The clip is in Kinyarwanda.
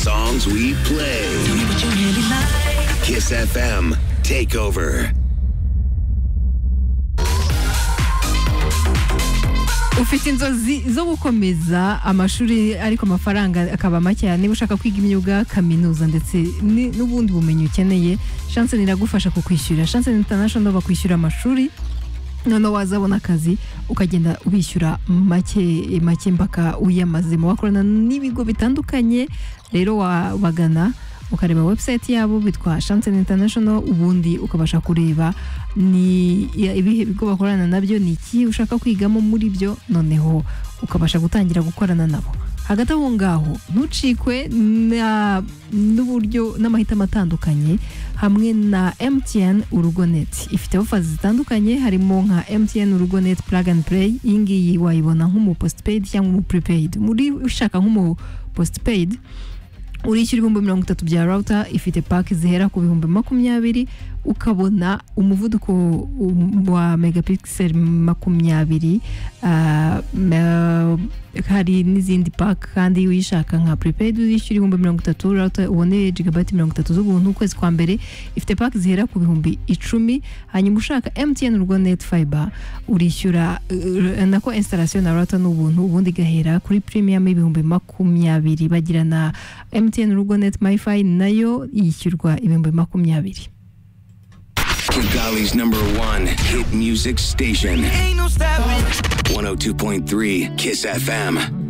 songs we play. Kiss FM Takeover. ufite inzozi zo gukomeza amashuri ariko amafaranga akaba makeya niba ushaka kwiga imyuga kaminuza ndetse ni- n'ubundi bumenyi ukeneye shansen iragufasha kukwishyurira shansen international bakwishyura amashuri noneho wazabona akazi ukagenda ubishyura make make mpaka uyamazemo wakorana n'ibigo bitandukanye rero wabagana ukareba website yabo bitwa shansen international ubundi ukabasha kureba ni ya- ibihe bigo bakorana nabyo ni iki ushaka kwigamo muri byo noneho ukabasha gutangira gukorana nabo hagati aho ngaho ntucikwe na- n'uburyo n'amahitamo atandukanye hamwe na MTN urugoneti ifite ofa zitandukanye harimo nka MTN urugoneti plug and play iyi ngiyi wayibona nk'umu postpaid cyangwa umu prepaid muri ushaka nk'umu postpaid urishyura ibihumbi mirongo itatu bya router ifite paki zihera ku bihumbi makumyabiri ukabona umuvuduko um, wa megapixel makumyabiri ah, ma- hari n'izindi paki kandi iyo uyishaka nka prepaid uyishyura ibihumbi mirongo itatu router ubone gigabyte mirongo itatu z'ubuntu ukwezi kwa mbere ifite paki zihera ku bihumbi icumi hanyuma ushaka MTN urwo net fiber urishyura eh, nako installation na router n'ubuntu ubundi igahera kuri premium ibihumbi makumyabiri bagira na MTN urwo net myfi nayo yishyurwa ibihumbi makumyabiri Kigali's number one hit music station. 102.3 Kiss FM.